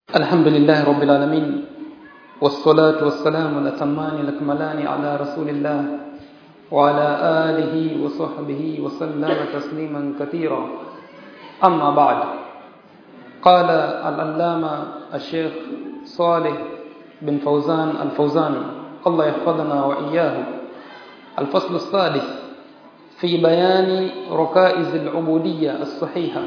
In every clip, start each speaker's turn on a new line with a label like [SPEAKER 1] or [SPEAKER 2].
[SPEAKER 1] الحمد لله رب العالمين والصلاة والسلام الأتمان الأكملان على رسول الله وعلى آله وصحبه وسلم تسليما كثيرا أما بعد قال العلامة الشيخ صالح بن فوزان الفوزان الله يحفظنا وإياه الفصل السادس في بيان ركائز العبودية الصحيحة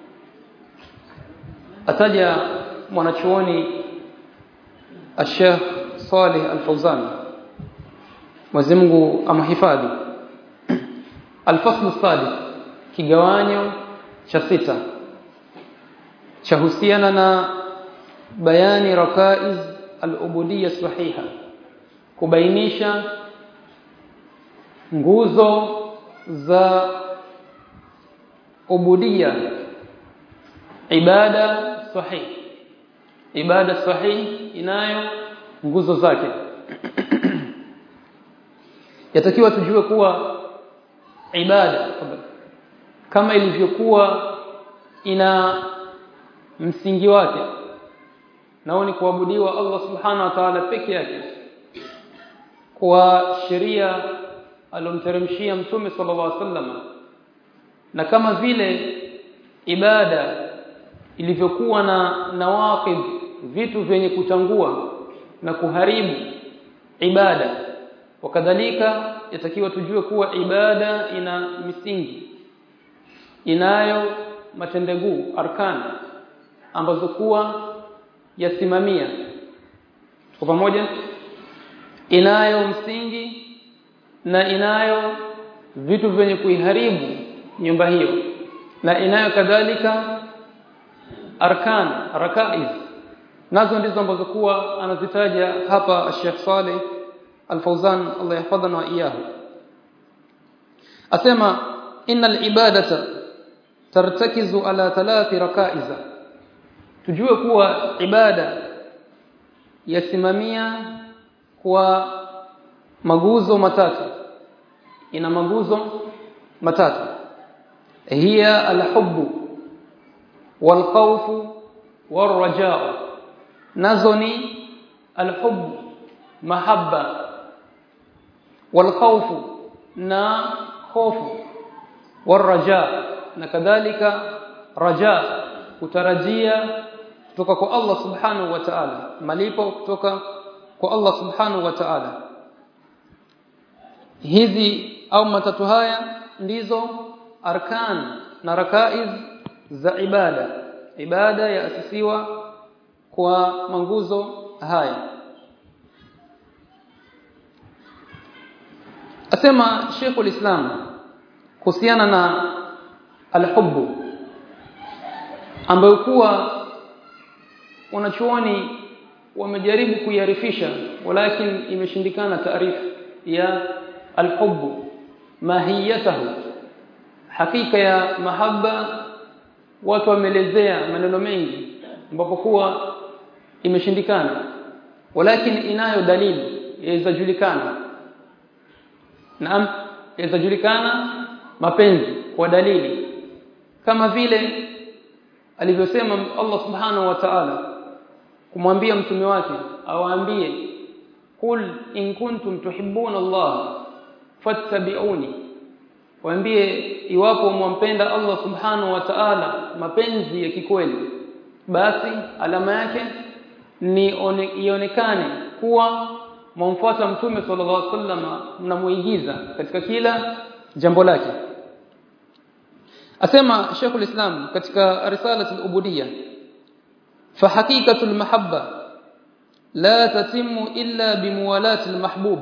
[SPEAKER 1] أتجى mwanachuoni Sheikh Saleh Al-Fauzan Mwenyezi Mungu amhifadhi Al-faslu sadis kigawanyo cha sita cha husiana na bayani rakaiz al-ubudiyya sahiha kubainisha nguzo za ubudiyya ibada sahihi ibada sahihi inayo nguzo zake yatakiwa tujue kuwa ibada kama ilivyokuwa ina msingi wake nao ni kuabudiwa Allah subhanahu wa ta'ala peke yake kwa sheria alomteremshia mtume sallallahu alaihi wasallam na kama vile ibada ilivyokuwa na nawaqid vitu vyenye kutangua na kuharibu ibada wakadhalika yatakiwa tujue kuwa ibada ina misingi inayo matendeguu arkan ambazo kuwa yasimamia kwa pamoja inayo msingi na inayo vitu vyenye kuiharibu nyumba hiyo na inayo kadhalika arkan rakaiz nazo ndizo ambazo kuwa anazitaja hapa Sheikh Saleh Al-Fauzan Allah yahfadhana wa iyahu asema innal ibadata tartakizu ala thalathi rakaiza tujue kuwa ibada yasimamia kwa maguzo matatu ina maguzo matatu hiya alhubbu والخوف والرجاء نزني الحب محبة والخوف نا خوف والرجاء نكذلك رجاء kutarajia kutoka kwa Allah subhanahu wa ta'ala malipo kutoka kwa Allah subhanahu wa ta'ala hizi au matatu haya ndizo arkan na rakaiz za ibada ibada yaasisiwa kwa manguzo haya asema Sheikh ulislam kuhusiana na alhubbu ambayo kuwa wanachuoni wamejaribu kuiarifisha walakin imeshindikana taarifu ya alhubbu mahiyatahu hakika ya mahaba watu wameelezea maneno mengi ambapo kuwa imeshindikana walakin inayo dalili yaweza julikana naam yaweza julikana mapenzi kwa dalili kama vile alivyosema Allah subhanahu wa ta'ala kumwambia mtume wake awaambie kul in kuntum tuhibbuna Allah fattabi'uni waambie iwapo mwampenda Allah subhanahu wa ta'ala mapenzi ya kikweli basi alama yake ni ionekane kuwa mwamfuata mtume sallallahu alaihi wasallam mnamuigiza katika kila jambo lake asema Sheikh Islam katika risalatul ubudiyya fa haqiqatul mahabba la tatimu illa bimuwalati almahbub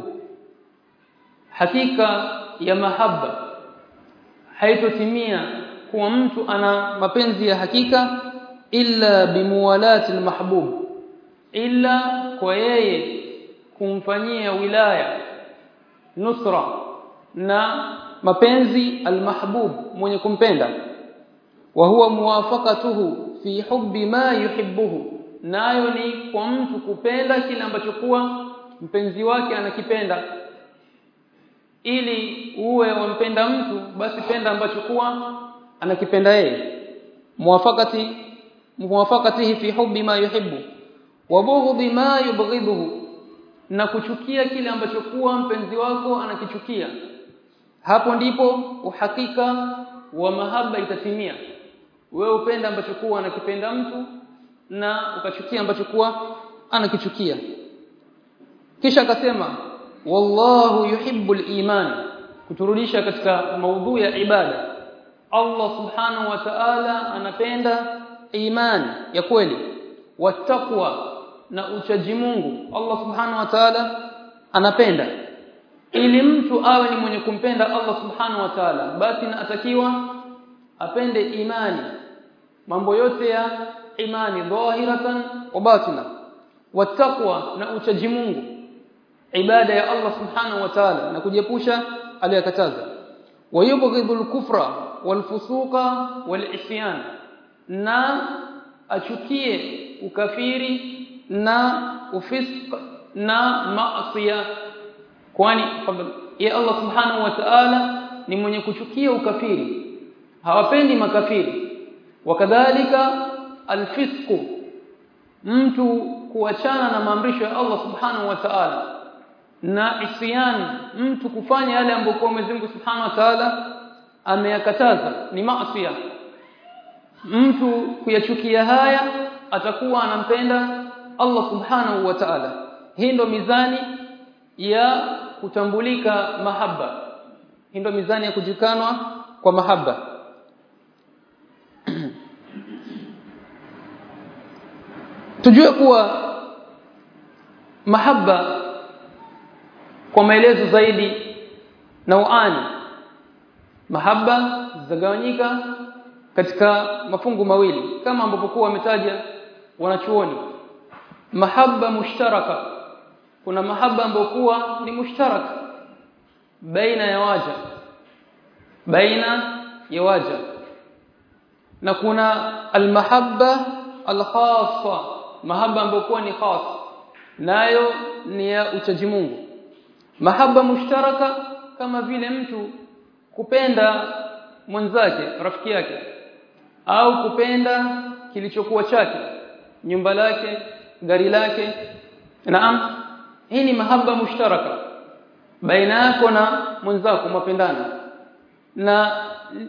[SPEAKER 1] hakika ya mahabba haitotimia kuwa mtu ana mapenzi ya hakika illa bimuwalati almahbub illa kwa yeye kumfanyia wilaya nusra na mapenzi almahbub mwenye kumpenda wa huwa muwafaqatuhu fi hubbi ma yuhibbuhu nayo ni kwa mtu kupenda kile ambacho kuwa mpenzi wake anakipenda ili uwe wampenda mtu basi penda ambacho kuwa anakipenda yeye muwafakati muwafaqatihi fi hubbi ma yuhibbu wa bughdhi ma yubghidhu na kuchukia kile ambacho kuwa mpenzi wako anakichukia hapo ndipo uhakika wa mahaba itatimia wewe upenda ambacho kuwa anakipenda mtu na ukachukia ambacho kuwa anakichukia kisha akasema wallahu yuhibbul iman kuturudisha katika maudhu ya ibada Allah subhanahu wa ta'ala anapenda imani ya kweli wattaqwa na uchaji Mungu Allah subhanahu wa ta'ala anapenda ili mtu awe ni mwenye kumpenda Allah subhanahu wa ta'ala basi atakiwa apende imani mambo yote ya imani dhahiratan wa batina wattaqwa na uchaji Mungu ibada ya Allah subhanahu wa ta'ala na kujiepusha aliyokataza wayubghidul kufra walfusuqa walisyan na achukie ukafiri na ufisq na maasiya kwani ya Allah subhanahu wa ta'ala ni mwenye kuchukia ukafiri hawapendi makafiri wakadhalika alfisqu mtu kuachana na maamrisho ya Allah subhanahu wa ta'ala na isyan mtu kufanya yale ambayo kwa Mwenyezi Mungu Subhanahu wa Ta'ala ameyakataza ni maasi mtu kuyachukia haya atakuwa anampenda Allah Subhanahu wa Ta'ala hii ndo mizani ya kutambulika mahaba hii ndo mizani ya kujukanwa kwa mahaba tujue kuwa mahaba kwa maelezo zaidi nauani mahaba zagawanyika katika mafungu mawili kama ambapo kwa wametaja wanachuoni mahaba mushtaraka kuna mahaba ambayo kuwa ni mushtarak baina ya waja baina ya waja na kuna almahabba alkhassa mahaba ambayo kuwa ni khas nayo ni ya uchaji Mungu mahaba mushtaraka kama vile mtu kupenda mwenzake rafiki yake au kupenda kilichokuwa chake nyumba lake gari lake naam hii ni mahaba mushtaraka baina yako na mwenzako mapendana na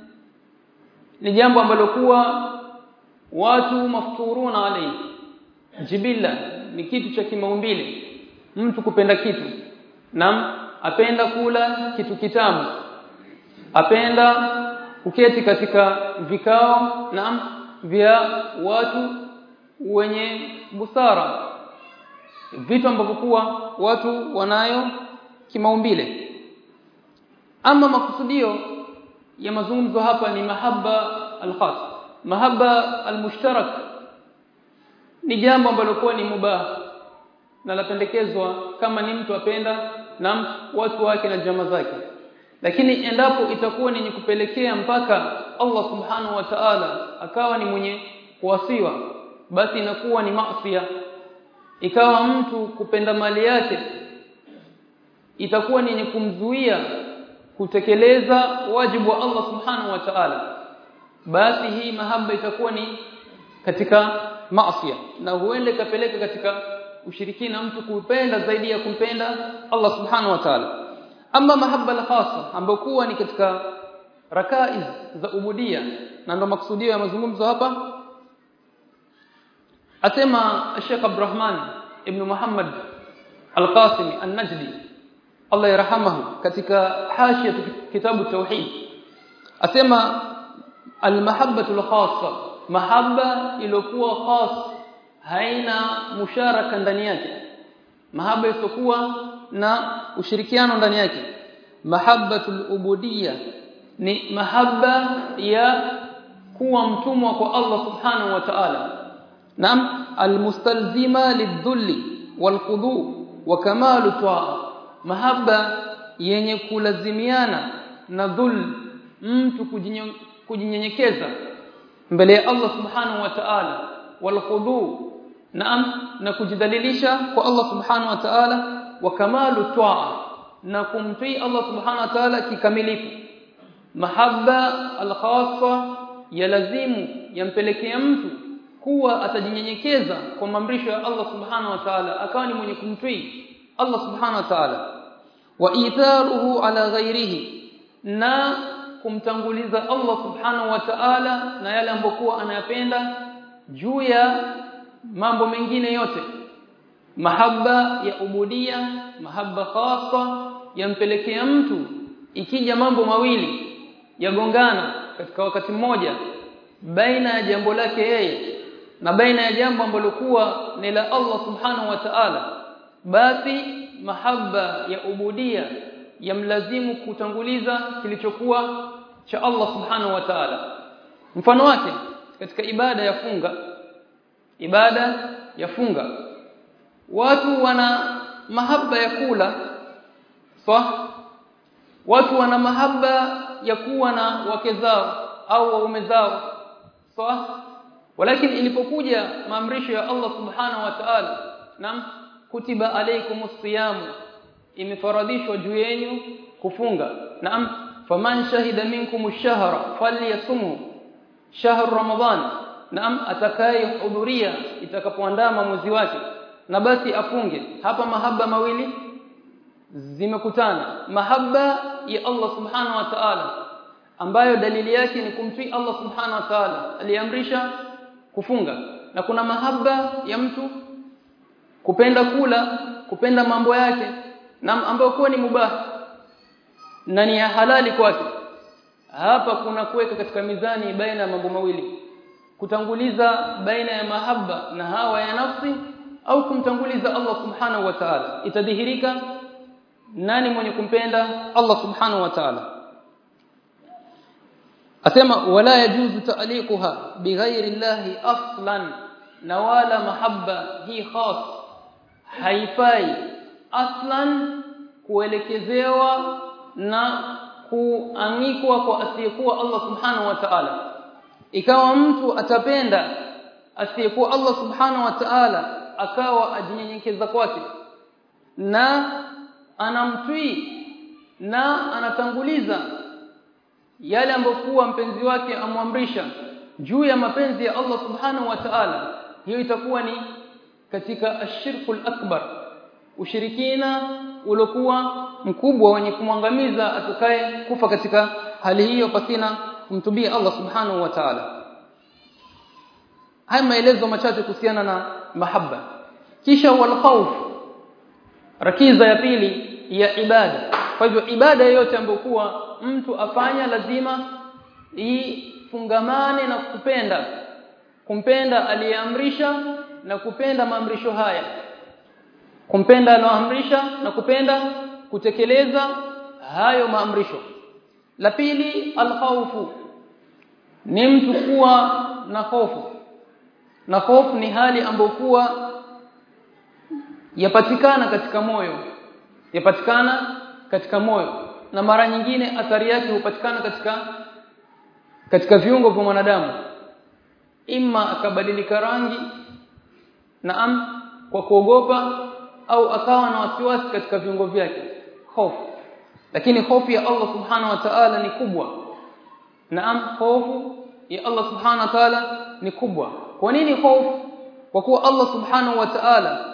[SPEAKER 1] ni jambo ambalo kuwa watu mafturuna alayhi jibilla ni kitu cha kimaumbile mtu kupenda kitu nam apenda kula kitu kitamu apenda kuketi katika vikao nam vya watu wenye busara vitu ambavyo kuwa watu wanayo kimaumbile ama makusudio ya mazungumzo hapa ni mahaba alkhas mahaba almushtarak ni jambo ambalo kwa ni mubah na lapendekezwa kama ni mtu apenda na watu wake na jamaa zake lakini endapo itakuwa ni kupelekea mpaka Allah subhanahu wa ta'ala akawa ni mwenye kuwasiwa basi inakuwa ni maasiya ikawa mtu kupenda mali yake itakuwa ni yenye kumzuia kutekeleza wajibu wa Allah subhanahu wa ta'ala basi hii mahaba itakuwa ni katika maasiya na huenda ikapeleka katika ushirikina mtu kupenda zaidi ya kumpenda Allah subhanahu wa ta'ala ama mahaba al-khassa ambayo kuwa ni katika rakaiz za ubudia na ndo maksudio ya mazungumzo hapa asema Sheikh Abdurrahman ibn Muhammad Al-Qasimi An-Najdi Allah yarhamahu katika hashia kitabu tauhid asema al-mahabbatu al-khassa mahabba iliyokuwa khas haina musharaka ndani yake mahaba isiyokuwa na ushirikiano ndani yake mahabbatul ubudiyya ni mahaba ya kuwa mtumwa kwa Allah subhanahu wa ta'ala naam almustalzima lidhulli walqudu wa kamalu ta'a mahaba yenye kulazimiana na dhul mtu kujinyenyekeza mbele ya Allah subhanahu wa ta'ala walqudu naam na kujidhalilisha kwa Allah subhanahu wa ta'ala wa kamalu ta'a na kumtii Allah subhanahu wa ta'ala kikamilifu mahabba alkhassa yalazimu yampelekea mtu kuwa atajinyenyekeza kwa maamrisho ya Allah subhanahu wa ta'ala akawa ni mwenye kumtii Allah subhanahu wa ta'ala wa itharuhu ala ghairihi na kumtanguliza Allah subhanahu wa ta'ala na yale ambokuwa anayapenda juu ya mambo mengine yote mahaba ya ubudia mahaba khasa yampelekea mtu ikija mambo mawili yagongana katika wakati mmoja baina ya jambo lake yeye na baina ya jambo ambalo kuwa ni la Allah subhanahu wa ta'ala basi mahaba ya ubudia yamlazimu kutanguliza kilichokuwa cha Allah subhanahu wa ta'ala mfano wake katika ibada ya funga ibada ya funga watu wana mahaba ya kula sawa watu wana mahaba ya kuwa na wake zao au waume zao sawa walakin ilipokuja maamrisho ya Allah subhanahu wa ta'ala nam kutiba alaykumus siyam imefaradhishwa juu yenu kufunga naam faman shahida minkum ash-shahra falyasumhu shahr ramadan naam atakayehudhuria itakapoandama mwezi wake na basi afunge hapa mahaba mawili zimekutana mahaba ya Allah subhanahu wa ta'ala ambayo dalili yake ni kumtii Allah subhanahu wa ta'ala aliamrisha kufunga na kuna mahaba ya mtu kupenda kula kupenda mambo yake na ambayo kuwa ni mubah na ni ya halali kwake hapa kuna kuweka katika mizani baina ya mambo mawili kutanguliza baina ya mahaba na hawa ya nafsi au kumtanguliza Allah subhanahu wa ta'ala itadhihirika nani mwenye kumpenda Allah subhanahu wa ta'ala asema wala yajuzu ta'liquha bighairi llahi aslan na wala mahabba hii khas haifai aslan kuelekezewa na kuanikwa kwa asiyekuwa Allah subhanahu wa ta'ala ikawa mtu atapenda asiyekuwa Allah subhanahu wa ta'ala akawa ajinyenyekeza kwake na anamtii na anatanguliza yale ambayo kuwa mpenzi wake amwamrisha juu ya mapenzi ya Allah subhanahu wa ta'ala hiyo itakuwa ni katika ashirkul akbar ushirikina uliokuwa mkubwa wenye kumwangamiza atakaye kufa katika hali hiyo pasina kumtubia Allah subhanahu wa ta'ala haya maelezo machache kuhusiana na mahaba kisha wal khawf rakiza ya pili ya ibada kwa hivyo ibada yoyote ambayo kuwa mtu afanya lazima ifungamane na kupenda kumpenda aliyeamrisha na kupenda maamrisho haya kumpenda aloamrisha na kupenda kutekeleza hayo maamrisho la pili alkhawfu ni mtu kuwa na hofu na hofu ni hali ambayo kuwa yapatikana katika moyo yapatikana katika moyo na mara nyingine athari yake hupatikana katika katika viungo vya mwanadamu imma akabadilika rangi naam kwa kuogopa au akawa na wasiwasi katika viungo vyake hofu lakini hofu ya Allah subhanahu wa ta'ala ni kubwa naam hofu ya Allah subhanahu wa ta'ala ni kubwa kwa nini hofu kwa kuwa Allah subhanahu wa ta'ala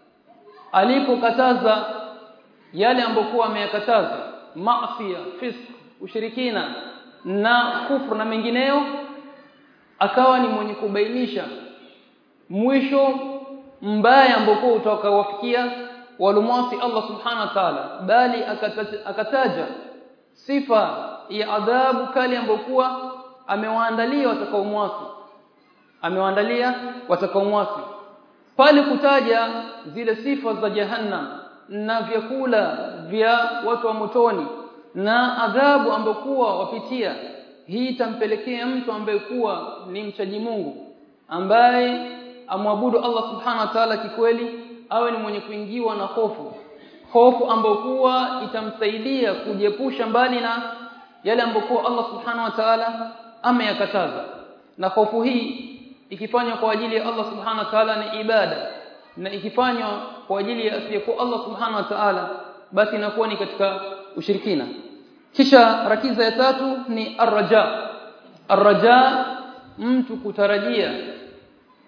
[SPEAKER 1] alipokataza yale ambokuwa ameyakataza maasiya fisq ushirikina na kufru na mengineyo akawa ni mwenye kubainisha mwisho mbaya ambao utakawafikia walumwasi Allah subhanahu wa ta'ala bali akataja, akataja sifa ya adhabu kali ambokuwa amewaandalia watakaomwasi amewaandalia watakaomwasi pale kutaja zile sifa za jahannam na vyakula vya watu wa motoni na adhabu ambokuwa wapitia hii itampelekea mtu ambaye kuwa ni mchaji Mungu ambaye amwabudu Allah subhanahu wa ta'ala kikweli awe ni mwenye kuingiwa na hofu hofu ambayo kuwa itamsaidia kujiepusha mbali na yale ambayo kuwa Allah subhanahu wa ta'ala ameyakataza na hofu hii ikifanywa kwa ajili ya Allah subhanahu wa ta'ala ni ibada na ikifanywa kwa ajili ya asiyekuwa Allah subhanahu wa ta'ala basi inakuwa ni katika ushirikina kisha rakiza ya tatu ni arraja arraja mtu kutarajia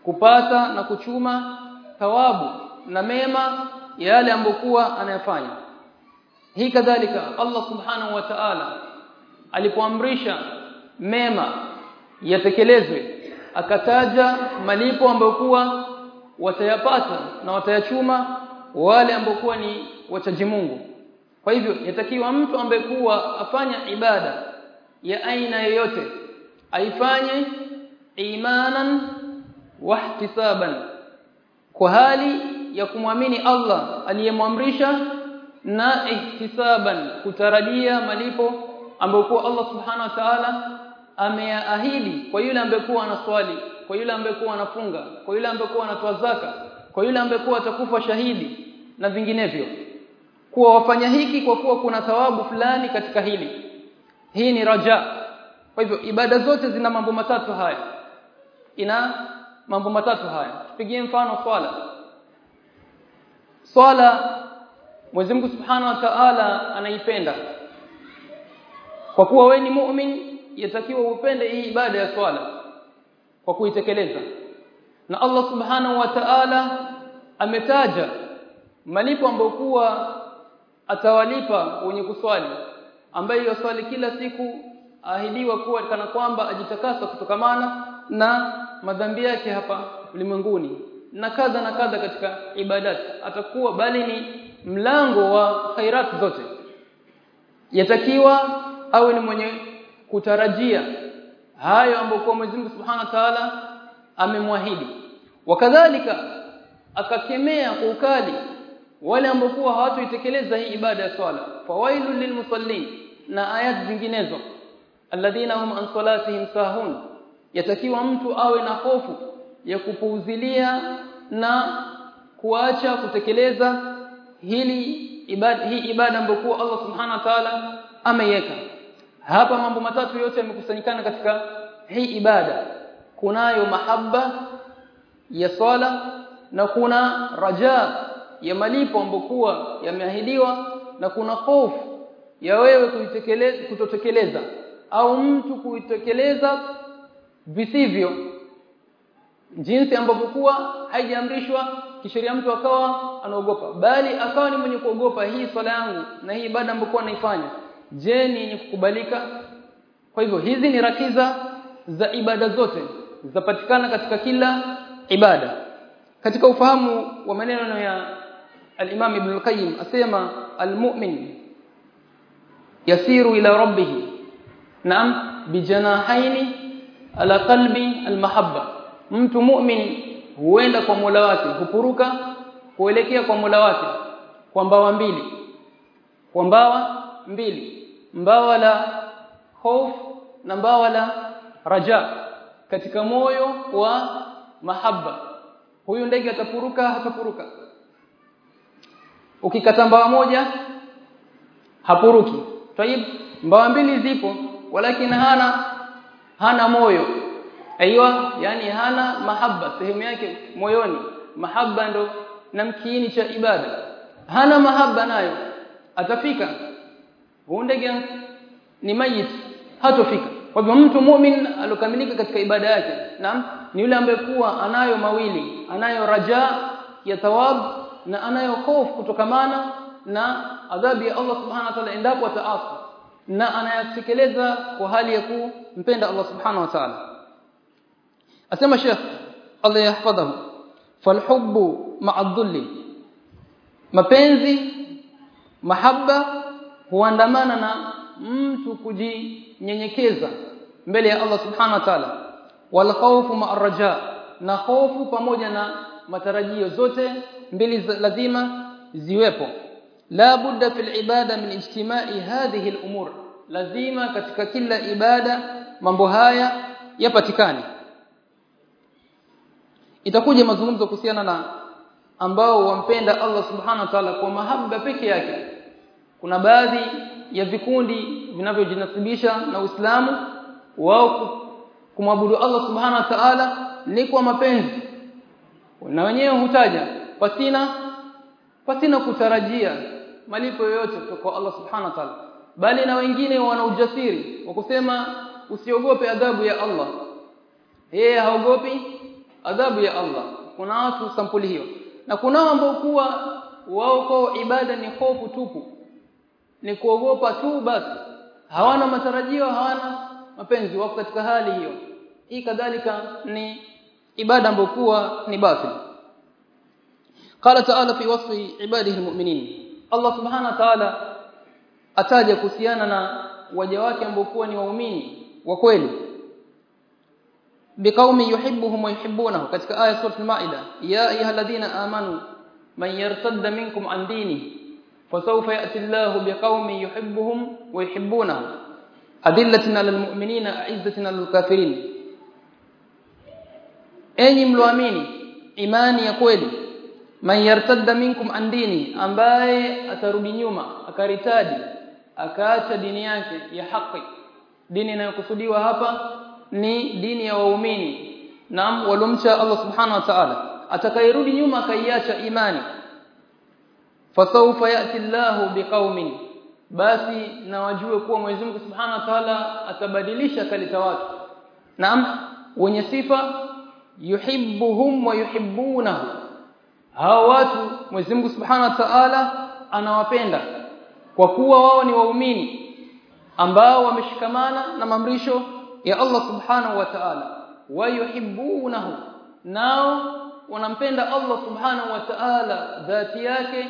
[SPEAKER 1] kupata na kuchuma thawabu na mema ya yale ambokuwa anayafanya hii kadhalika Allah subhanahu wa ta'ala alipoamrisha mema yatekelezwe akataja malipo ambayo kuwa watayapata na watayachuma wale ambao kuwa ni wachaji Mungu kwa hivyo yatakiwa mtu ambaye kuwa afanya ibada ya aina yoyote aifanye imanan wahtisaban kwa hali ya kumwamini Allah aliyemwamrisha na ihtisaban kutarajia malipo ambayo kwa Allah subhanahu wa ta'ala ameahidi kwa yule ambaye kuwa anaswali kwa yule ambaye kuwa anafunga kwa yule ambaye kuwa anatoa zaka kwa yule ambaye kuwa atakufa shahidi na vinginevyo kuwa wafanya hiki kwa kuwa kuna thawabu fulani katika hili hii ni raja kwa hivyo ibada zote zina mambo matatu haya ina mambo matatu haya tupigie mfano swala swala Mwenyezi Mungu Subhanahu wa Ta'ala anaipenda kwa kuwa wewe ni mu'min yatakiwa upende hii ibada ya swala kwa kuitekeleza na Allah Subhanahu wa Ta'ala ametaja malipo ambayo kuwa atawalipa wenye kuswali ambaye yoswali kila siku ahidiwa kuwa kana kwamba ajitakasa kutokamana na madhambi yake hapa ulimwenguni na kadha na kadha katika ibadati atakuwa bali ni mlango wa khairat zote yatakiwa awe ni mwenye kutarajia hayo ambayo kwa Mwenyezi Mungu Subhanahu wa Ta'ala amemwahidi wakadhalika akakemea kwa ukali wale ambao kuwa hawatuitekeleza hii ibada ya swala fawailul lilmusallin na ayat zinginezo alladhina hum an salatihim sahun yatakiwa mtu awe na hofu ya kupuuzilia na kuacha kutekeleza hili ibada hii ibada ambayo kwa Allah subhanahu wa ta'ala ameiweka hapa mambo matatu yote yamekusanyikana katika hii ibada kunayo mahaba ya swala na kuna raja ya malipo ambokuwa yameahidiwa na kuna hofu ya wewe kuitekeleza kutotekeleza au mtu kuitekeleza visivyo jinsi ambavyo kuwa haijaamrishwa kisheria mtu akawa anaogopa bali akawa ni mwenye kuogopa hii swala yangu na hii ibada ambayo naifanya je ni yenye kukubalika kwa hivyo hizi ni rakiza za ibada zote zapatikana katika kila ibada katika ufahamu wa maneno ya al-Imam Ibn al-Qayyim asema al-mu'min yasiru ila rabbih naam bijanahaini ala qalbi al-mahabba mtu mu'min huenda kwa Mola wake hupuruka kuelekea kwa Mola wake kwa mbawa mbili kwa mbawa mbili mbawa la hofu na mbawa la raja katika moyo wa mahaba huyu ndege atapuruka hatapuruka ukikata mbawa moja hapuruki tayib mbawa mbili zipo walakini hana hana moyo aiywa yani hana mahaba sehemu yake moyoni mahaba ndo na mkiini cha ibada hana mahaba nayo atafika huyu ndege ni mayit hatofika kwa hivyo mtu mu'min alokamilika katika ibada yake naam ni yule ambaye kuwa anayo mawili anayo raja ya thawab na anayo hofu kutokamana na adhabu ya Allah subhanahu wa ta'ala endapo ataasi na anayatekeleza kwa hali ya kumpenda Allah subhanahu wa ta'ala asema Sheikh Allah yahfadhahu falhubbu ma'a dhulli mapenzi mahaba huandamana na mtu kujinyenyekeza mbele ya Allah subhanahu wa ta'ala wal khawfu ma'a raja na hofu pamoja na matarajio zote mbili lazima ziwepo la budda fil ibada min ijtima'i hadhihi al umur lazima katika kila ibada mambo haya yapatikane itakuja mazungumzo kuhusiana na ambao wampenda Allah subhanahu wa ta'ala kwa mahaba peke yake kuna baadhi ya vikundi vinavyojinasibisha na Uislamu wao kumwabudu Allah subhanahu wa ta'ala ni kwa mapenzi na wenyewe hutaja pasina pasina kutarajia malipo yoyote kwa Allah subhanahu wa ta'ala bali na wengine wana ujasiri wa kusema usiogope adhabu ya Allah yeye haogopi adhabu ya Allah kuna watu sampuli hiyo na kuna ambao kuwa wao kwa ibada ni hofu tupu ni kuogopa tu basi hawana matarajio hawana mapenzi wako katika hali hiyo hii kadhalika ni ibada ambayo kuwa ni batil قال تعالى في وصف عباده المؤمنين الله سبحانه وتعالى ataja kuhusiana na waja wake ambao kuwa ni waumini wa kweli biqaumi yuhibbuhum wa yuhibbunahu katika aya sura al-maida ya ayyuhalladhina amanu man yartadda minkum an dinihi fasawfa ya'ti Allahu biqaumin yuhibbuhum wa yuhibbunahu adillatin 'alal mu'minina 'izzatin 'alal kafirin enyi mloamini imani ya kweli man yartadda minkum an dini ambaye atarudi nyuma akaritadi akaacha dini yake ya haki dini inayokusudiwa hapa ni dini ya waumini naam walomcha Allah subhanahu wa ta'ala atakayerudi nyuma akaiacha imani fasawfa yati Allahu biqaumin basi na wajue kuwa Mwenyezi Mungu Subhanahu wa Ta'ala atabadilisha kalita watu naam wenye sifa yuhibbuhum wa yuhibbunahu hao watu Mwenyezi Mungu Subhanahu wa Ta'ala anawapenda kwa kuwa wao ni waumini ambao wameshikamana na mamrisho ya Allah Subhanahu wa Ta'ala wa yuhibbunahu nao wanampenda Allah Subhanahu wa Ta'ala dhati yake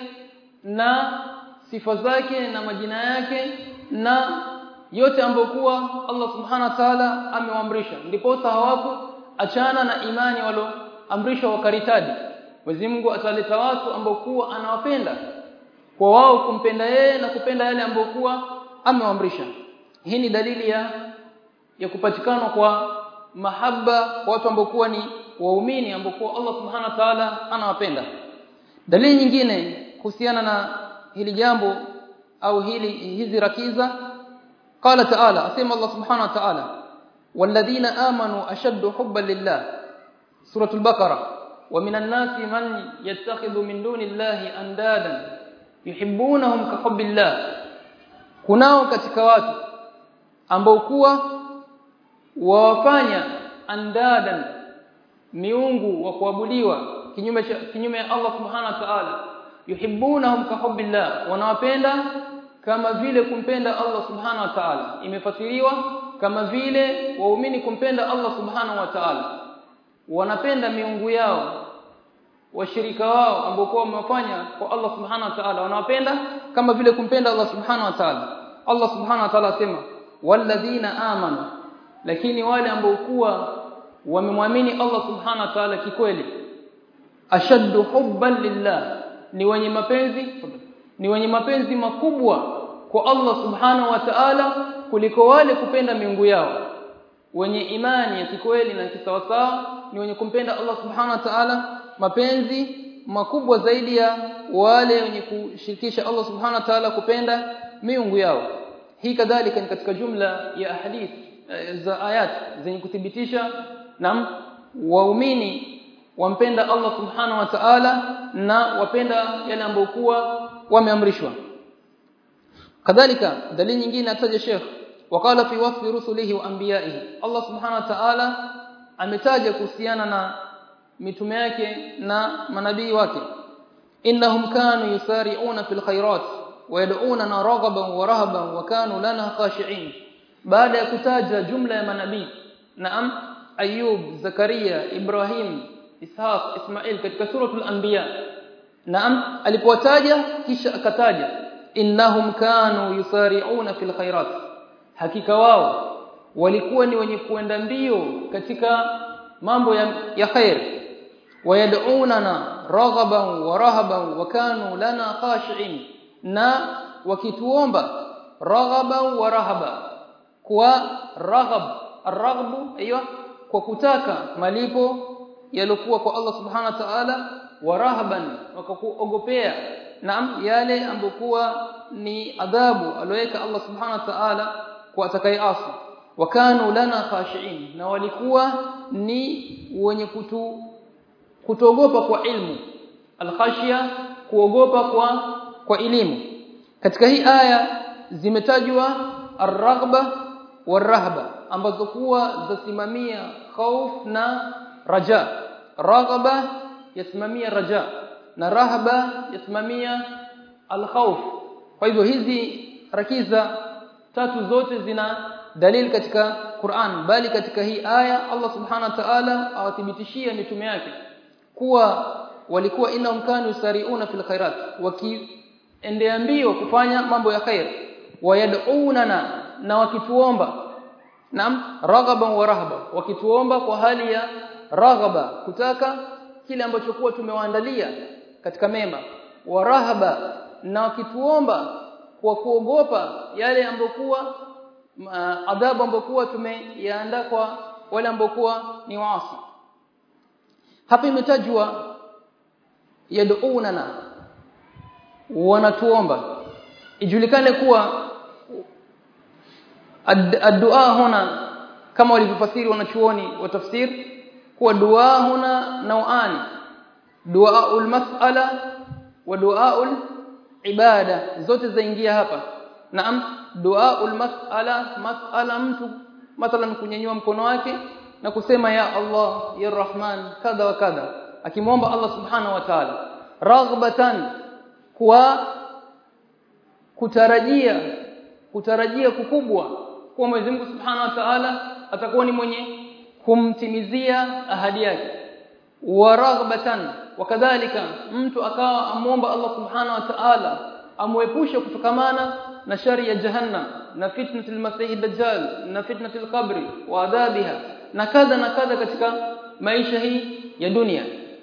[SPEAKER 1] na sifa zake na majina yake na yote ambayo kuwa Allah Subhanahu wa Ta'ala amewaamrisha ndipo hawapo achana na imani walioamrishwa wakaritadi Mwenyezi Mungu ataleta watu ambao kuwa anawapenda kwa wao kumpenda yeye na kupenda yale ambayo kuwa amewaamrisha hii ni dalili ya ya kupatikana kwa mahaba kwa watu ambao kuwa ni waumini ambao kuwa Allah Subhanahu wa Ta'ala anawapenda dalili nyingine kuhusiana na hili jambo au hili hizi rakiza qala ta'ala asema Allah subhanahu wa ta'ala walladhina amanu ashaddu hubban lillah suratul baqara wa minan nasi man yattakhidhu min dunillahi andadan yuhibbunahum ka hubbillah kunao katika watu ambao kuwa wawafanya andadan miungu wa kuabudiwa kinyume kinyume ya Allah subhanahu wa ta'ala yuhibbunahum ka hubbillah wanawapenda kama vile kumpenda Allah subhanahu wa ta'ala imefasiriwa kama vile waumini kumpenda Allah subhanahu wa ta'ala wanapenda miungu yao washirika wao ambao kwa wamefanya kwa Allah subhanahu wa ta'ala wanawapenda kama vile kumpenda Allah subhanahu wa ta'ala Allah subhanahu wa ta'ala asema walladhina amanu lakini wale ambao kuwa wamemwamini Allah subhanahu wa ta'ala kikweli ashaddu hubban lillah ni wenye mapenzi ni wenye mapenzi makubwa kwa Allah subhanahu wa ta'ala kuliko wale kupenda miungu yao wenye imani ya kikweli na kisawasawa ni wenye kumpenda Allah subhanahu wa ta'ala mapenzi makubwa zaidi ya wale wenye kushirikisha Allah subhanahu wa ta'ala kupenda miungu yao hii kadhalika ni katika jumla ya ahadith za ayat zenye kuthibitisha na waumini wampenda Allah subhanahu wa ta'ala na wapenda yale ambayo kuwa wameamrishwa kadhalika dalili nyingine ataja Sheikh wakala fi wasfi rusulihi wa anbiya'ihi Allah subhanahu wa ta'ala ametaja kuhusiana na mitume yake na manabii wake innahum kanu yusari'una fil khairat wa yad'unana raghaban wa rahaban wa kanu lana khashi'in baada ya kutaja jumla ya manabii naam ayub zakaria ibrahim ishaq ismail katika suratul anbiya naam alipowataja kisha akataja innahum kanu yusari'una fil khairat hakika wao walikuwa ni wenye kuenda mbio katika mambo ya, ya khair wayad'unana raghaban wa rahaban wa kanu lana khashi'in na wakituomba raghaban wa rahaba kwa raghab arghab aiyo kwa kutaka malipo yaliokuwa kwa Allah subhanahu wa ta'ala wa rahaban wakakuogopea naam yale ambokuwa ni adhabu aloweka Allah subhanahu wa ta'ala kwa atakayeasi wakanu lana khashiin na walikuwa ni wenye kutu kutogopa kwa ilmu alkhashia kuogopa kwa kwa elimu katika hii aya zimetajwa arghba warahba ambazo kuwa zasimamia khauf na raja raghaba yasimamia raja na rahaba yasimamia alkhawf kwa hivyo hizi rakiza tatu zote zina dalili katika Qur'an bali katika hii aya Allah subhanahu wa ta'ala awathibitishia mitume yake kuwa walikuwa innahum kanu yusari'una fil khairat wakiendea mbio kufanya mambo ya khair wayad'unana na wakituomba naam raghaban wa rahaba wakituomba kwa hali ya raghaba kutaka kile ambacho kuwa tumewaandalia katika mema wa rahaba na wakituomba kwa kuogopa yale ambayo kuwa adhabu ambayo kuwa tumeyaandaa kwa wale ambao kuwa ni waasi hapa imetajwa yad'unana wanatuomba ijulikane kuwa ad-du'a huna kama walivyofasiri wanachuoni wa tafsir kuwa dua huna nauani duaul mas'ala wa duaul ibada zote zaingia hapa naam duaul mas'ala mas'ala mtu mathalan kunyanyua mkono wake na kusema ya Allah ya Rahman kadha wa kadha akimwomba Allah subhanahu wa ta'ala raghbatan kwa kutarajia kutarajia kukubwa kwa Mwenyezi Mungu Subhanahu wa Ta'ala atakuwa ni mwenye kumtimizia ahadi yake wa raghbatan wakadhalika mtu akawa amuomba Allah Subhanahu wa Ta'ala amwepushe kutokamana na shari ya jahannam na fitnatul masih dajjal na fitnatul qabri wa adhabiha na kadha na kadha katika maisha hii ya dunia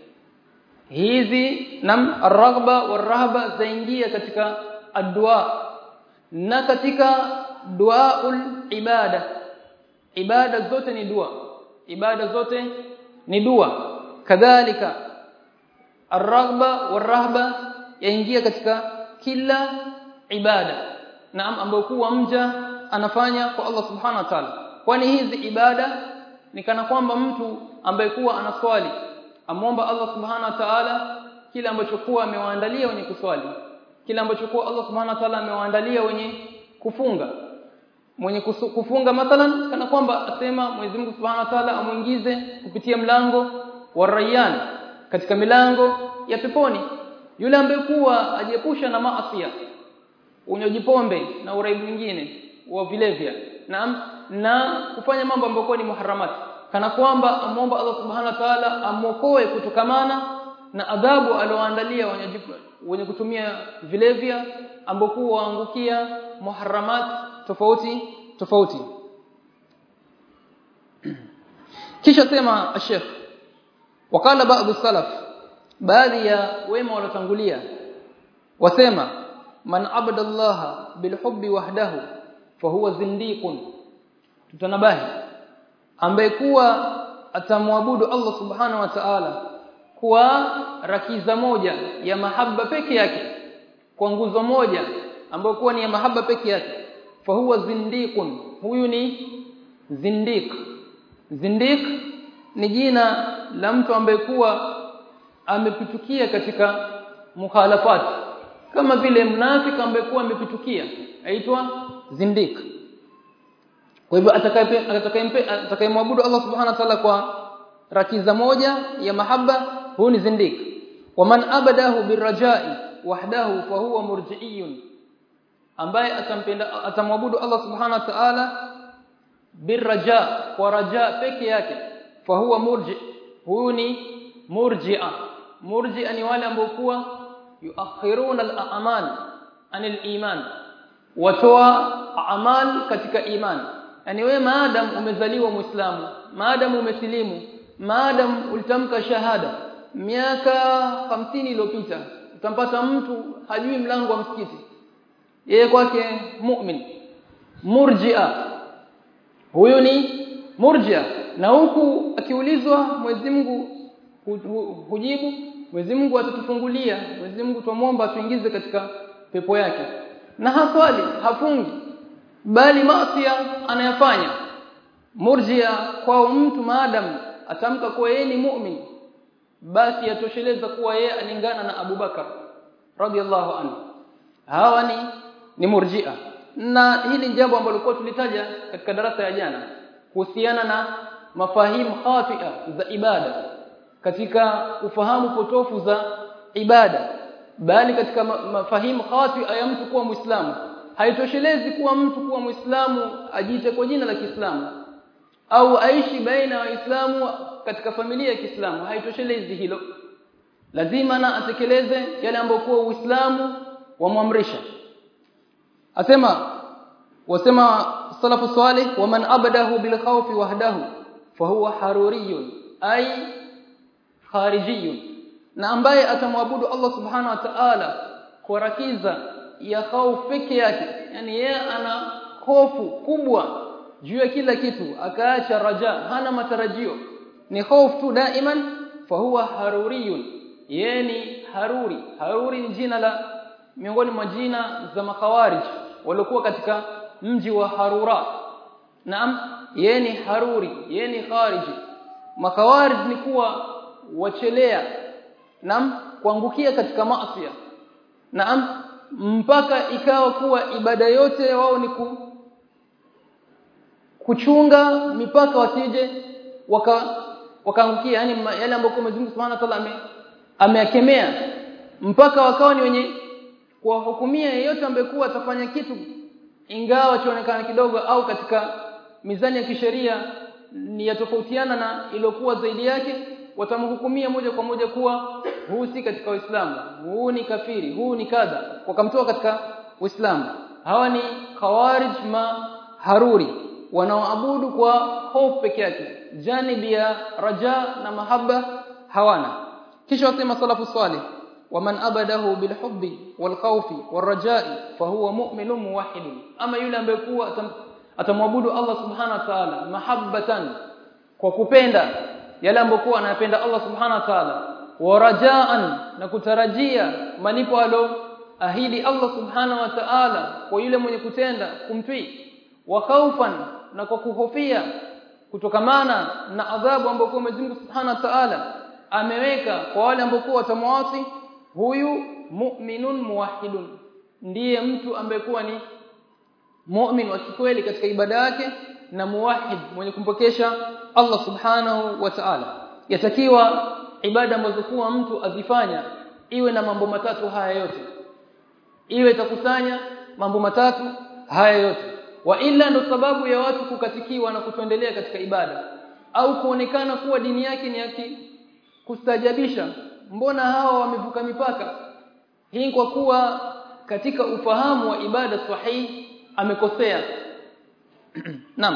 [SPEAKER 1] hizi nam arghba warahba zaingia katika addu'a na katika duaul ibada ibada zote ni dua ibada zote ni dua kadhalika arghba warahba yaingia katika kila ibada naam ambayo kuwa mja anafanya kwa Allah subhanahu wa ta'ala kwani hizi ibada ni kana kwamba mtu ambaye kuwa anaswali amwomba Allah subhanahu wa ta'ala kile ambacho kuwa amewaandalia wenye kuswali kile ambacho kuwa Allah subhanahu wa ta'ala amewaandalia wenye kufunga mwenye kusu, kufunga mathalan kana kwamba asema Mwenyezi Mungu Subhanahu wa Ta'ala amuingize kupitia mlango wa Rayyan katika milango ya peponi yule ambaye kuwa ajiepusha na maasi unywaji pombe na uraibu mwingine wa vilevya na na kufanya mambo ambayo ni muharramati kana kwamba amuomba Allah Subhanahu wa Ta'ala amokoe kutokamana na adhabu alioandalia wenye wenye kutumia vilevya ambao waangukia muharramat tofauti tofauti kisha sema Sheikh wakala baadhi salaf baadhi ya wema waliotangulia wasema man abadallaha bilhubbi wahdahu fahuwa zindiqun tutanabahi ambaye kuwa atamwabudu Allah subhanahu wa ta'ala kwa rakiza moja ya mahaba peke yake kwa nguzo moja ambayo kuwa ni ya mahaba peke yake fa huwa zindiqun huyu ni zindiq zindiq ni jina la mtu ambaye kuwa amepitukia katika mukhalafat kama vile mnafiki ambaye kuwa amepitukia aitwa zindiq kwa hivyo atakayemwabudu Allah subhanahu wa ta'ala kwa rakiza moja ya mahaba huyu ni zindiq waman abadahu birrajai wahdahu fahuwa murji'iyun ambaye atampenda atamwabudu Allah subhanahu wa ta'ala birraja kwa raja peke yake fahuwa murji huyu ni murji'a murji'a ni wale ambao kuwa yuakhiruna al-a'mal anil iman watoa amal katika iman yani wewe maadam umezaliwa muislamu maadam umesilimu maadam ulitamka shahada miaka hamsini iliyopita utampata mtu hajui mlango wa msikiti yeye kwake mu'min murji'a huyu ni murji'a na huku akiulizwa Mwenyezi Mungu hujibu Mwenyezi Mungu atatufungulia Mwenyezi Mungu tumwomba atuingize katika pepo yake na haswali hafungi bali maasi anayafanya murjia kwa mtu maadamu atamka kuwa yeye ni mu'min basi yatosheleza kuwa yeye alingana na Abu Bakar radhiallahu anhu hawa ni ni murjia na hili jambo ambalo kwa tulitaja katika darasa ya jana kuhusiana na mafahimu khatia za ibada katika ufahamu potofu za ibada bali katika mafahimu khati ya mtu kuwa muislamu haitoshelezi kuwa mtu kuwa muislamu ajiite kwa jina la Kiislamu au aishi baina ya waislamu katika familia ya Kiislamu haitoshelezi hilo lazima na atekeleze yale ambayo kuwa uislamu wamwamrisha asema wasema salafu salih waman abadahu bil khawfi wahdahu fahuwa haruriyun ay kharijiyun na ambaye atamwabudu Allah subhanahu wa ta'ala kwa rakiza ya hofu peke yake yani yeye ana hofu kubwa juu ya kila kitu akaacha raja hana matarajio ni hofu tu daiman fahuwa haruriyun yeye ni haruri haruri ni jina la miongoni mwa jina za makhawarij waliokuwa katika mji wa Harura naam yeye ni haruri yeye ni khariji makhawarij ni kuwa wachelea naam kuangukia katika maasi naam mpaka ikawa kuwa ibada yote wao ni ku, kuchunga mipaka wasije waka wakaangukia yani yale ambayo Mwenyezi Mungu Subhanahu wa Ta'ala ameakemea mpaka wakawa ni wenye kuwahukumia yeyote ambaye kuwa atafanya kitu ingawa chaonekana kidogo au katika mizani ya kisheria ni yatofautiana na iliyokuwa zaidi yake watamhukumia moja kwa moja kuwa huu si katika Uislamu huu ni kafiri huu ni kadha wakamtoa katika Uislamu hawa ni khawarij ma haruri wanaoabudu kwa hofu peke yake janibi ya raja na mahaba hawana kisha wasema salafu salih waman abadahu bilhubbi walkhawfi warajai fahuwa mu'minun muwahhid ama yule ambaye kuwa atamwabudu Allah subhanahu wa ta'ala mahabbatan kwa kupenda yale ambayo anayapenda Allah subhanahu wa ta'ala warajaan na kutarajia malipo alo ahidi Allah subhanahu wa ta'ala kwa yule mwenye kutenda kumtii wa khaufan na kwa kuhofia kutokamana na adhabu ambayo Mwenyezi Mungu subhanahu wa ta'ala ameweka kwa wale ambao watamwasi huyu mu'minun muwahhidun ndiye mtu ambaye kuwa ni mu'min wa kweli katika ibada yake na muwahhid mwenye kumpokesha Allah subhanahu wa ta'ala yatakiwa ibada ambazo kuwa mtu azifanya iwe na mambo matatu haya yote iwe itakusanya mambo matatu haya yote wa illa ndo sababu ya watu kukatikiwa na kutoendelea katika ibada au kuonekana kuwa dini yake ni yake kustajabisha mbona hawa wamevuka mipaka hii kwa kuwa katika ufahamu wa ibada sahihi amekosea naam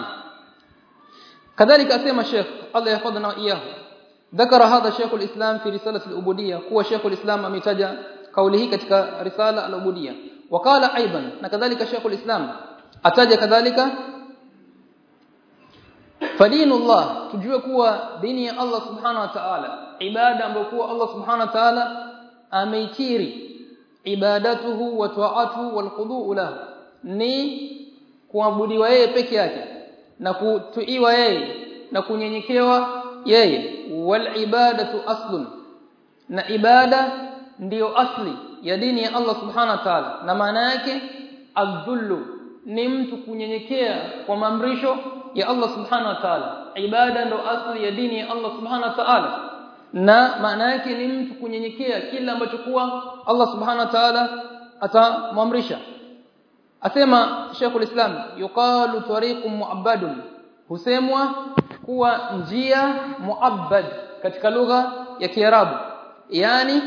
[SPEAKER 1] كذلك اسمع الشيخ الله يحفظنا واياه ذكر هذا شيخ الإسلام في رسالة العبودية هو شيخ الإسلام امتجا قوله ketika رسالة العبودية وقال ايضا كذلك شيخ الإسلام ataja kadhalika fadinu Allah tujue kuwa dini ya Allah subhanahu wa ta'ala ibada ambayo kuwa Allah subhanahu wa ta'ala ameikiri ibadatuhu wa ta'atuhu wal khudu'u lahu ni kuabudiwa yeye peke yake na kutuiwa yeye na kunyenyekewa yeye wal ibadatu aslun na ibada ndiyo asli ya dini ya Allah subhanahu wa ta'ala na maana yake adhullu ni mtu kunyenyekea kwa maamrisho ya Allah subhanahu wa ta'ala ibada ndo asli ya dini ya Allah subhanahu wa ta'ala na maana yake ni mtu kunyenyekea kila ambacho kuwa Allah subhanahu wa ta'ala atamwamrisha asema Sheikhul Islam yuqalu tariqun mu'abbadun husemwa kuwa njia muabbad katika lugha ya Kiarabu yani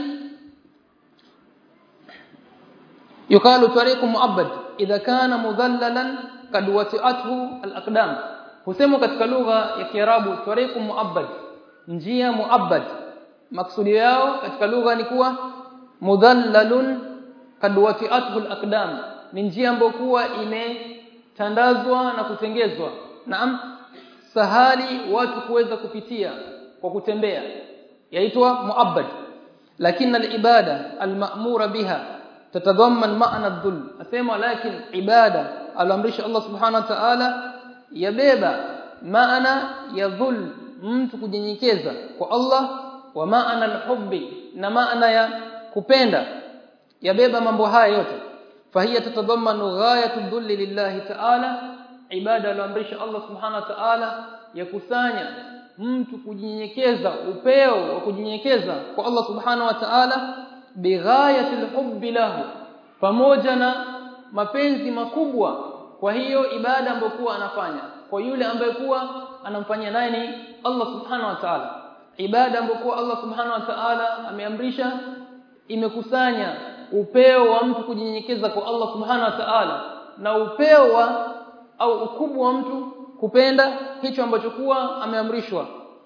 [SPEAKER 1] yuqalu tariqun muabbad idha kana mudhallalan kad wati'athu al-aqdam husemwa katika lugha ya Kiarabu tariqun muabbad njia muabbad maksudi yao katika lugha ni kuwa mudhallalun kad wati'athu al-aqdam ni njia ambayo kuwa imetandazwa na kutengezwa naam sahali watu kuweza kupitia kwa kutembea yaitwa muabbad lakini al-ibada al-ma'mura biha tatadhamman ma'na adh-dhulm asema lakini ibada alamrisha Allah subhanahu wa ta'ala yabeba maana ya dhul mtu kujinyenyekeza kwa Allah wa maana al-hubbi na maana ya kupenda yabeba mambo haya yote fahiya tatadhammanu ghayatu dhulli lillahi ta'ala ibada alamrisha Allah subhanahu wa ta'ala yakusanya mtu kujinyenyekeza upeo wa kujinyenyekeza kwa Allah subhanahu wa ta'ala bighayatil hubbi lahu pamoja na mapenzi makubwa kwa hiyo ibada ambayo kuwa anafanya kwa yule ambaye kuwa anamfanyia naye ni Allah subhanahu wa ta'ala ibada ambayo kuwa Allah subhanahu wa ta'ala ameamrisha imekusanya upeo wa mtu kujinyenyekeza kwa Allah subhanahu wa ta'ala na upeo wa au ukubwa wa mtu kupenda hicho ambacho kuwa ameamrishwa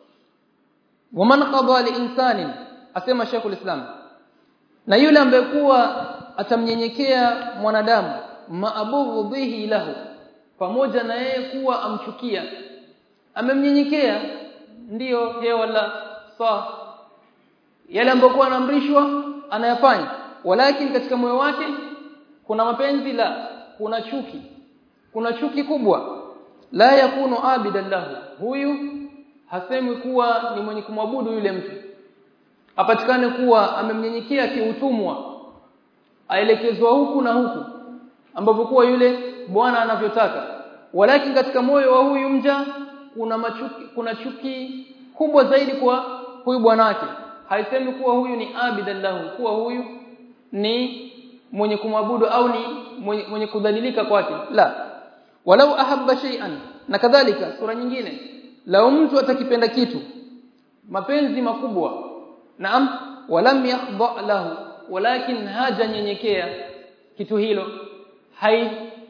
[SPEAKER 1] waman qada liinsani asema Sheikh Islam na yule ambaye kuwa atamnyenyekea mwanadamu maabughu bihi lahu pamoja na yeye kuwa amchukia amemnyenyekea ndiyo hewa la sawa yale ambayo kuwa anaamrishwa anayafanya walakini katika moyo wake kuna mapenzi la kuna chuki kuna chuki kubwa la yakunu abidan lahu huyu hasemi kuwa ni mwenye kumwabudu yule mtu apatikane kuwa amemnyenyekea kiutumwa aelekezwa huku na huku ambapo kuwa yule bwana anavyotaka walakini katika moyo wa huyu mja kuna machuki kuna chuki kubwa zaidi kwa huyu bwana wake haisemi kuwa huyu ni abidan lahu kuwa huyu ni mwenye kumwabudu au ni mwenye, mwenye kudhalilika kwake la walau ahabba shay'an na kadhalika sura nyingine lao mtu atakipenda kitu mapenzi makubwa naam walam yakhdha lahu walakin haja nyenyekea kitu hilo hai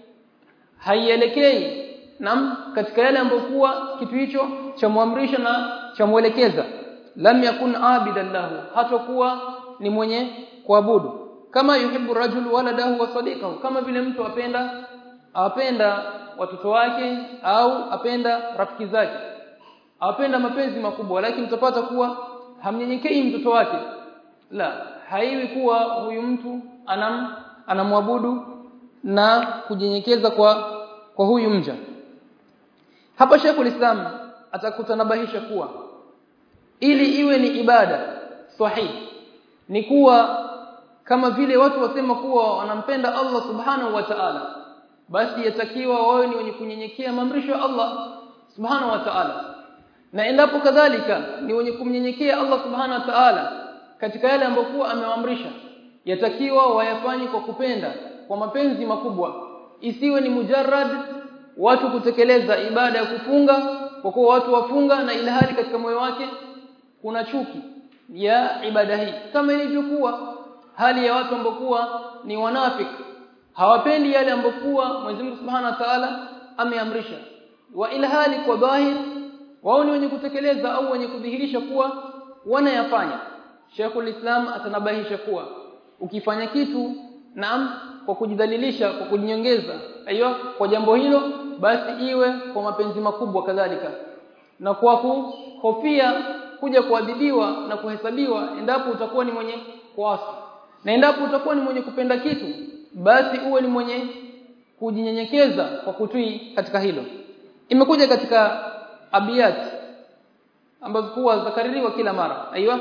[SPEAKER 1] haielekei naam katika yale ambayo kuwa kitu hicho cha muamrisha na cha muelekeza lam yakun abidan lahu hatakuwa ni mwenye kuabudu kama yuhibbu rajulu waladahu wa sadiqahu kama vile mtu apenda apenda watoto wake au apenda rafiki zake apenda mapenzi makubwa lakini utapata kuwa hamnyenyekei mtoto wake la haiwi kuwa huyu mtu anam anamwabudu na kujinyenyekeza kwa kwa huyu mja hapa Sheikhul Islam atakutanabahisha kuwa ili iwe ni ibada sahihi ni kuwa kama vile watu wasema kuwa wanampenda Allah subhanahu wa ta'ala basi yatakiwa wawe ni wenye kunyenyekea maamrisho ya Allah subhanahu wa ta'ala na endapo kadhalika ni wenye kumnyenyekea Allah subhanahu wa ta'ala katika yale ambayo kuwa amewaamrisha yatakiwa wayafanye kwa kupenda kwa mapenzi makubwa isiwe ni mujarrad watu kutekeleza ibada ya kufunga kwa kuwa watu wafunga na ilhali katika moyo wake kuna chuki ya ibada hii kama ilivyokuwa hali ya watu ambao ni wanafiki hawapendi yale ambokuwa Mwenyezi Mungu Subhanahu wa Ta'ala ameamrisha wa ilhali kwa dhahir wao ni wenye kutekeleza au wenye kudhihirisha kuwa wanayafanya Sheikhul Islam atanabahisha kuwa ukifanya kitu naam kwa kujidhalilisha kwa kujinyongeza aiyo kwa jambo hilo basi iwe kwa mapenzi makubwa kadhalika na kwa kuhofia kuja kuadhibiwa na kuhesabiwa endapo utakuwa ni mwenye kuasi na endapo utakuwa ni mwenye kupenda kitu basi uwe ni mwenye kujinyenyekeza kwa kutii katika hilo imekuja katika abiyat ambazo kuwa zakaririwa kila mara aiywa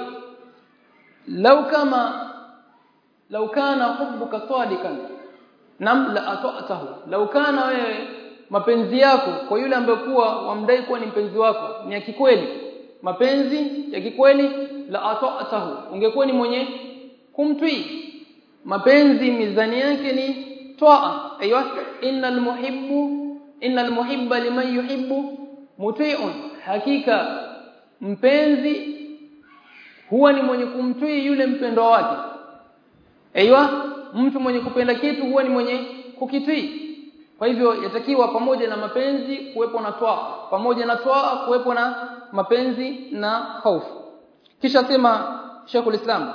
[SPEAKER 1] lau kama lau kana hubbuka sadikan nam la ata'tahu lau kana wewe mapenzi yako kwa yule ambaye kuwa wamdai kuwa ni mpenzi wako ni ya kikweli mapenzi ya kikweli la ata'tahu ungekuwa ni mwenye kumtii mapenzi mizani yake ni toa aiywa innal muhibbu innal muhibba liman yuhibbu muti'un hakika mpenzi huwa ni mwenye kumtii yule mpendwa wake aiywa mtu mwenye kupenda kitu huwa ni mwenye kukitii kwa hivyo yatakiwa pamoja na mapenzi kuwepo na toa pamoja na toa kuwepo na mapenzi na hofu kisha sema Sheikhul Islam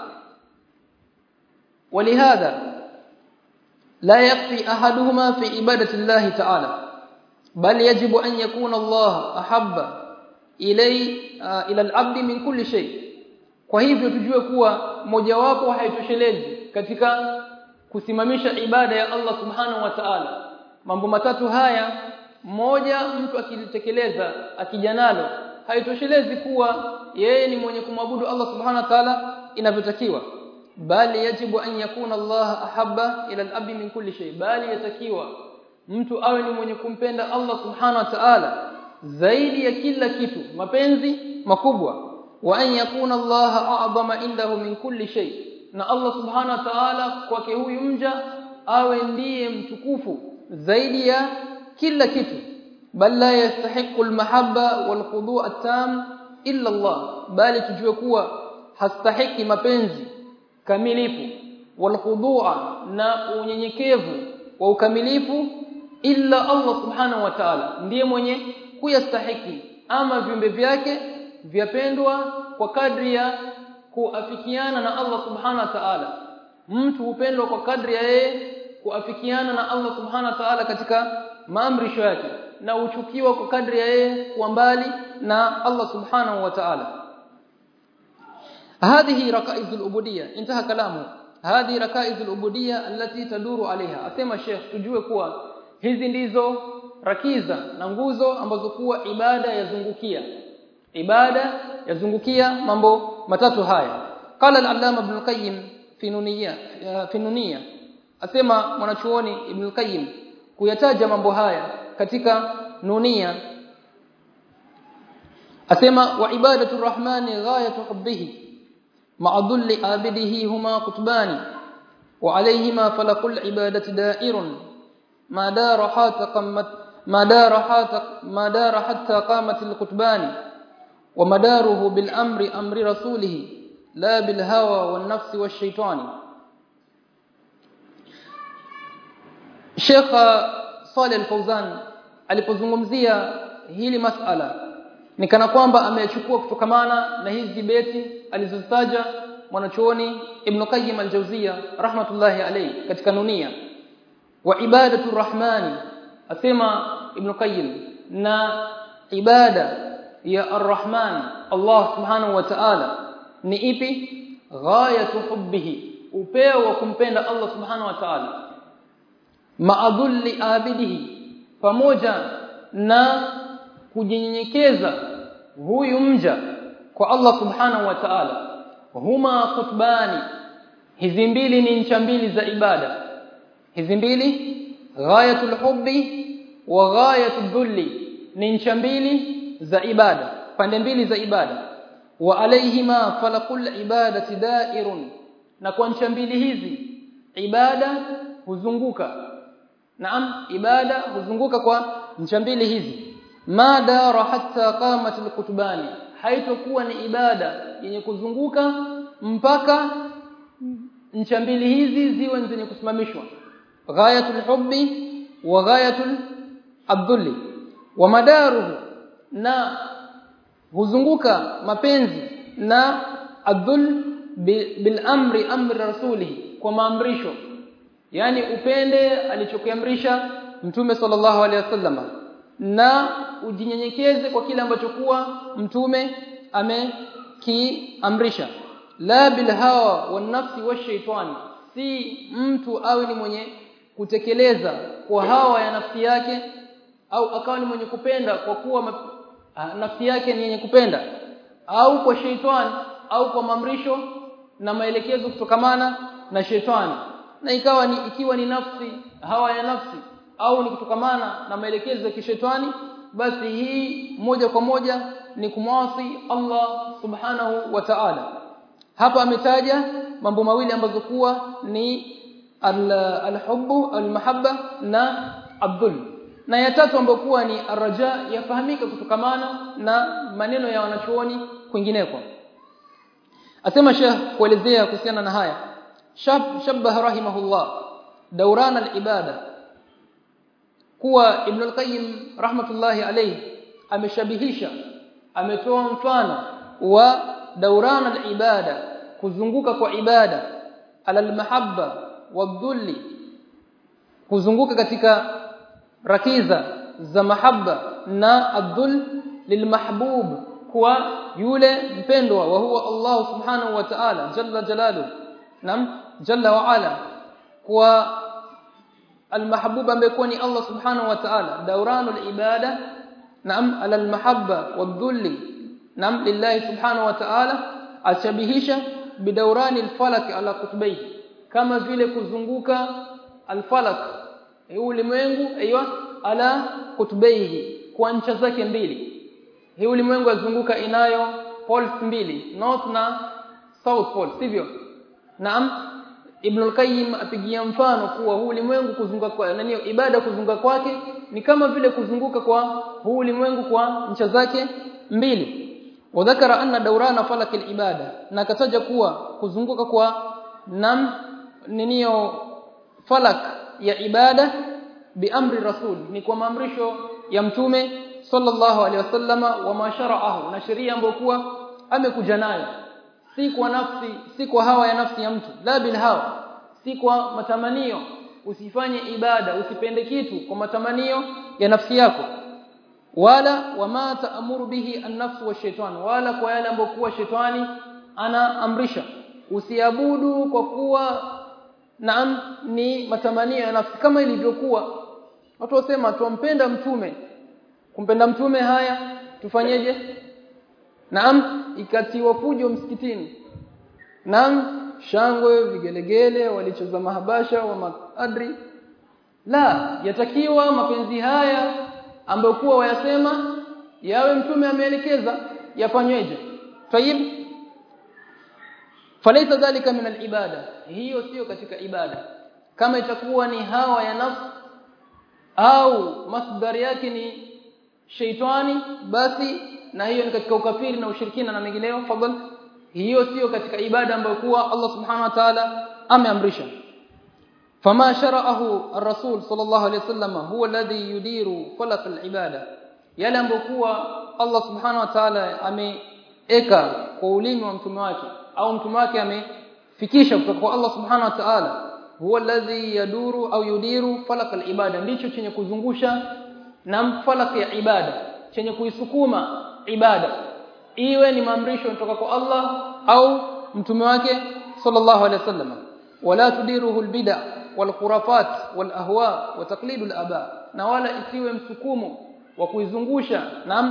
[SPEAKER 1] ولهذا لا يكفي احدهما في عباده الله تعالى بل يجب أن يكون الله أحب إلي إلى العبد من كل شيء kwa hivyo tujue kuwa mojawapo haitoshelezi katika kusimamisha ibada ya Allah subhanahu wa ta'ala mambo matatu haya moja mtu akilitekeleza akijanalo haitoshelezi kuwa yeye ni mwenye kumwabudu Allah subhanahu wa ta'ala inavyotakiwa bali yajibu an yakuna Allah ahabba ila al-abdi min kulli shay bali yatakiwa mtu awe ni mwenye kumpenda Allah subhanahu wa ta'ala zaidi ya kila kitu mapenzi makubwa wa an yakuna Allah a'zama indahu min kulli shay na Allah subhanahu wa ta'ala kwake huyu mja awe ndiye mtukufu zaidi ya kila kitu bal la yastahiqu almahabba walkhudu' at-tam illa Allah bali tujue kuwa hastahiki mapenzi kamilifu walkhudu'a na unyenyekevu wa ukamilifu illa Allah subhanahu wa ta'ala ndiye mwenye kuyastahiki ama viumbe vyake vyapendwa kwa kadri ya kuafikiana na Allah subhanahu wa ta'ala mtu hupendwa kwa kadri ya yeye kuafikiana na Allah subhanahu wa ta'ala katika maamrisho yake na uchukiwa kwa kadri ya yeye kuwa mbali na Allah subhanahu wa ta'ala هذه ركائز العبوديه انتهى كلامه هذه ركائز العبوديه التي تدور عليها asema Sheikh tujue kuwa hizi ndizo rakiza na nguzo ambazo kuwa ibada yazungukia ibada yazungukia mambo matatu haya qala al-allama ibn qayyim fi nuniyya fi nuniyya asema mwanachuoni ibn qayyim kuyataja mambo haya katika nunia asema wa ibadatu rahmani ghayatu hubbihi مع ذل عابده هما قطبان وعليهما فلق العبادة دائر ما دار حتى قامت ما دار حتى ما دار حتى قامت القطبان ومداره بالأمر أمر رسوله لا بالهوى والنفس والشيطان Sheikh Saleh Al-Fauzan alipozungumzia hili masala ni kana kwamba amechukua kutokamana na hizi beti alizozitaja mwanachuoni Ibn Qayyim al-Jawziyya rahmatullahi alayhi katika nunia wa ibadatu rahmani asema Ibn Qayyim na ibada ya ar-Rahman Allah subhanahu wa ta'ala ni ipi ghayatu hubbihi upeo wa kumpenda Allah subhanahu wa ta'ala maadhulli abidihi pamoja na kujinyenyekeza huyu mja kwa Allah subhanahu wa ta'ala huma kutbani hizi mbili ni ncha mbili za ibada hizi mbili ghayatul hubbi wa ghayatul dhulli ni ncha mbili za ibada pande mbili za ibada wa alaihima falaqul ibadati da'irun na kwa ncha mbili hizi ibada huzunguka naam ibada huzunguka kwa ncha mbili hizi ma dara hatta qamat alkutbani haitokuwa ni ibada yenye kuzunguka mpaka ncha mbili hizi ziwe zenye kusimamishwa ghayatul hubbi wa ghayatul abdulli wa madaruhu na huzunguka mapenzi na adhul bil amri amri rasulihi kwa maamrisho yani upende alichokiamrisha mtume sallallahu alaihi wasallam na ujinyenyekeze kwa kile ambacho kuwa mtume amekiamrisha la bil hawa wan nafsi washaitani si mtu awe ni mwenye kutekeleza kwa hawa ya nafsi yake au akawa ni mwenye kupenda kwa kuwa nafsi yake ni yenye kupenda au kwa sheitani au kwa mamrisho na maelekezo kutokamana na shetani na ikawa ni ikiwa ni nafsi hawa ya nafsi au ni kutokamana na maelekezo ya kishetani basi hii moja kwa moja ni kumwasi Allah subhanahu wa ta'ala hapa ametaja mambo mawili ambazo kuwa ni al-hubbu al-mahabba na abdul na ya tatu ambayo kuwa ni araja yafahamika kutokamana na maneno ya wanachuoni kwingineko asema Sheikh kuelezea kuhusiana na haya shab shabbaha rahimahullah dawran al-ibada kuwa Ibn al-Qayyim rahmatullahi alayhi ameshabihisha ametoa mfano wa dawran al-ibada kuzunguka kwa ibada ala al-mahabba wadhulli kuzunguka katika rakiza za mahabba na adhul lilmahbub kwa yule mpendwa wa huwa Allah subhanahu wa ta'ala jalla jalalu nam jalla wa ala kwa almahbub ambaye ni Allah subhanahu wa ta'ala dawranul ibada nam ala almahabba wadhulli nam lillahi subhanahu wa ta'ala ashabihisha bidawrani alfalak ala kutbayhi kama vile kuzunguka alfalak ulimwengu aiywa ala kutubaihi kwa ncha zake mbili hii ulimwengu azunguka inayo poles mbili north na south pole sivyo naam Ibn al-Qayyim apigia mfano kuwa huu ulimwengu kuzunguka kwa nani ibada kuzunguka kwake ni kama vile kuzunguka kwa huu ulimwengu kwa ncha zake mbili wadhakara anna dawrana falak al-ibada na kataja kuwa kuzunguka kwa nam ninio falak ya ibada biamri rasul ni kwa maamrisho ya mtume sallallahu alaihi wasallama wa mashara'ahu na sheria ambayo kuwa amekuja nayo si kwa nafsi si kwa hawa ya nafsi ya mtu la bil hawa si kwa matamanio usifanye ibada usipende kitu kwa matamanio ya nafsi yako wala wama taamuru bihi an-nafsu wa shaitan wala kwa yale ambayo kuwa shetani anaamrisha usiabudu kwa kuwa naam ni matamanio ya nafsi kama ilivyokuwa watu wasema tumpenda mtume kumpenda mtume haya tufanyeje naam ikatiwa fujo msikitini naam shangwe vigelegele walicheza mahabasha wa maadri la yatakiwa mapenzi haya ambayo kuwa wayasema yawe mtume ameelekeza yafanyweje tayib falaita dhalika min alibada hiyo sio katika ibada kama itakuwa ni hawa ya nafsi au masdari yake ni sheitani basi na hiyo ni katika ukafiri na ushirikina na mengineyo fadhal hiyo sio katika ibada ambayo kuwa Allah subhanahu wa ta'ala ameamrisha fama shara'ahu ar-rasul sallallahu alayhi wasallam huwa alladhi yudiru falaq al-ibada yale ambayo kuwa Allah subhanahu wa ta'ala ameeka kwa ulimi wa mtume wake au mtume wake amefikisha kutoka kwa Allah subhanahu wa ta'ala huwa alladhi yaduru au yudiru falaq al-ibada ndicho chenye kuzungusha na falaq ya ibada chenye kuisukuma ibada iwe ni maamrisho kutoka kwa Allah au mtume wake sallallahu alaihi wasallam wala tudiruhu albid'a wal khurafat wal ahwa wa taqlid al aba na wala isiwe msukumo wa kuizungusha naam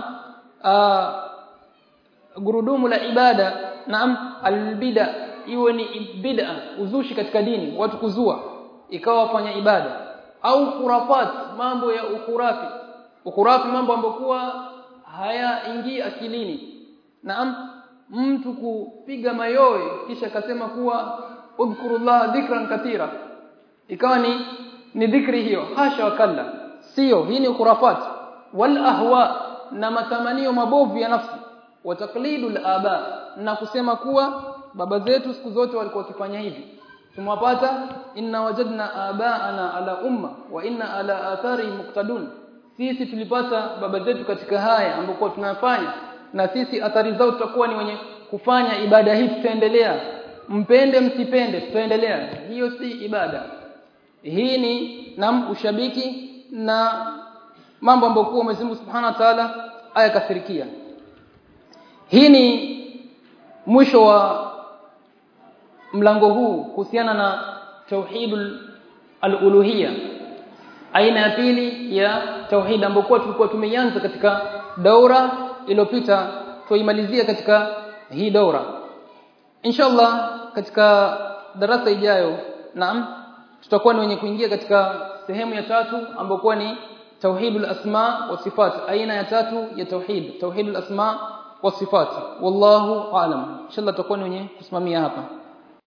[SPEAKER 1] gurudumu la ibada naam albid'a iwe ni bid'a uzushi katika dini watu kuzua ikawa wafanya ibada au khurafat mambo ya ukurafi ukurafi mambo ambayo kuwa hayaingii akilini naam mtu kupiga mayowe kisha akasema kuwa udhkurullah dhikran katira ikawa ni ni dhikri hiyo hasha wakalla sio hii ni khurafat wal ahwa na matamanio mabovu ya nafsi wa taqlidul aba na kusema kuwa baba zetu siku zote walikuwa wakifanya hivi tumwapata inna wajadna abaana ala umma wa inna ala athari muqtadun sisi tulipata baba zetu katika haya ambapo tunafanya na sisi athari zao tutakuwa ni wenye kufanya ibada hii tutaendelea mpende msipende tutaendelea hiyo si ibada hii ni nam ushabiki na mambo ambayo kwa Mwenyezi Mungu Subhanahu wa Ta'ala ayakasirikia hii ni mwisho wa mlango huu kuhusiana na tauhidul al-uluhiyya aina ya pili ya tauhid ambayo tulikuwa tumeianza katika daura iliyopita tuimalizia katika hii daura inshallah katika darasa ijayo naam tutakuwa ni wenye kuingia katika sehemu ya tatu ambayo ni tauhidul asma wa sifat aina ya tatu ya tauhid tauhidul asma wa sifat wallahu aalam inshallah tutakuwa ni wenye kusimamia hapa